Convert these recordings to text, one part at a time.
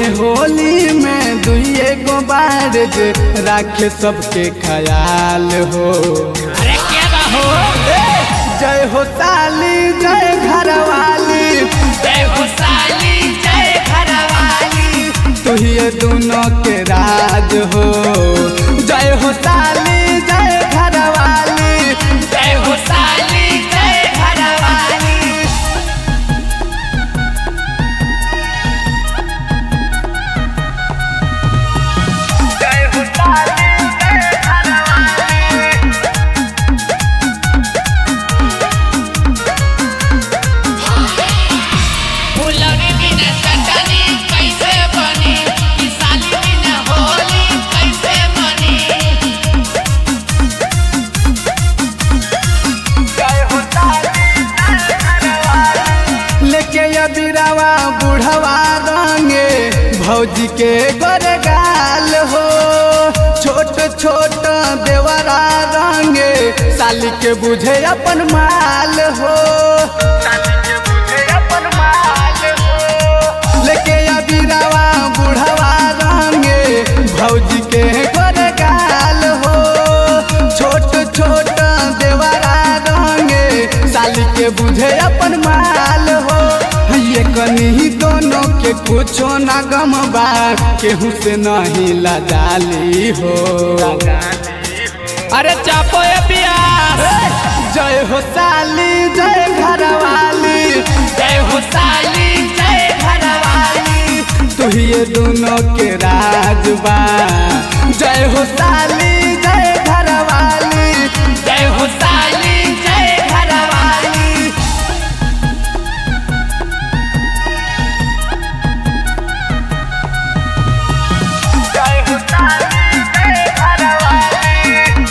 है होली में दुइए गो बार जे राखे सबके ख्याल हो अरे क्या बा हो जय हो ताली जय घरवाली जय हो साली जय घरवाली तुहिए दोनों के राज हो जय हो ताली जय घरवाली जय हो साली जय घरवाली जय हो ताली जय घरवाली फुलौरी बिना चटनी कैसे बनी ई साली बिना होली कैसे बनी लेके अबिरावा बुढ़वा रंगे भौजी के गोरगाल हो छोट छोट देवरा रंगे साली के बुझे अपन माल हो लेके अबिरावा बुढ़वा रंगे भौजी के गोरगाल हो छोट छोट देवरा रंगे साली के बुझे अपन माल हो ये कनी दोनों के कुछो ना गम बा केहू से नहीं लजाली हो अरे चापो ये पियास जय हो साली जय घरवाली जय हो साली जय घरवाली तुहिए दोनों के राज बा जय हो साली जय घरवाली जय हो साली जय घरवाली जय हो साली जय घरवाली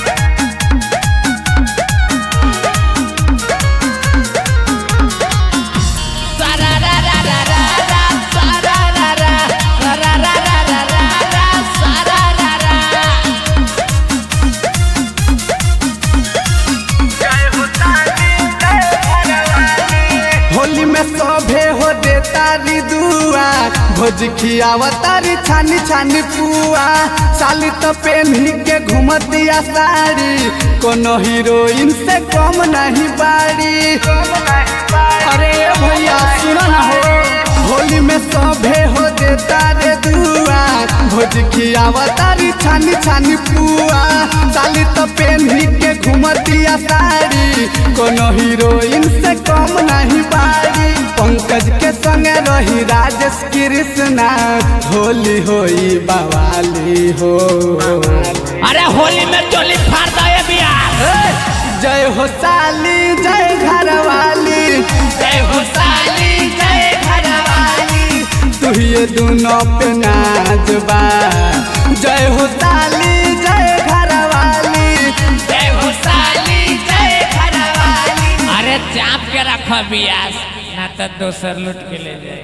सारा रा रा रा रा रा सारा रा रा रा रा रा रा रा रा रा सारा रा रा होली में सभे हो दे तारी दुआ भोज खियावा तारी छानी छानी पुआ साली तो पेन्ही के घूमतिया साड़ी कोनो हीरोइन से कम नहीं बाड़ी अरे भैया सुनो ना हो होली में सभे हो दे तारे दुआ भोज खियावा तारी छानी छानी पुआ साली तो पेन्ही के घूमतिया साड़ी कोनो हीरोइन से कम नहीं बाड़ी पंकज के संगे रही राजेश कृष्णा होली होई बवाली हो अरे होली में चोली फाड़ दो ये बियास जय हो साली जय घरवाली जय हो साली जय घरवाली तुहिए दोनों पे नाच बा जय हो साली जय घरवाली जय हो साली जय घरवाली अरे चाप के रखो बियास ना तो दोसर लूट के ले जाए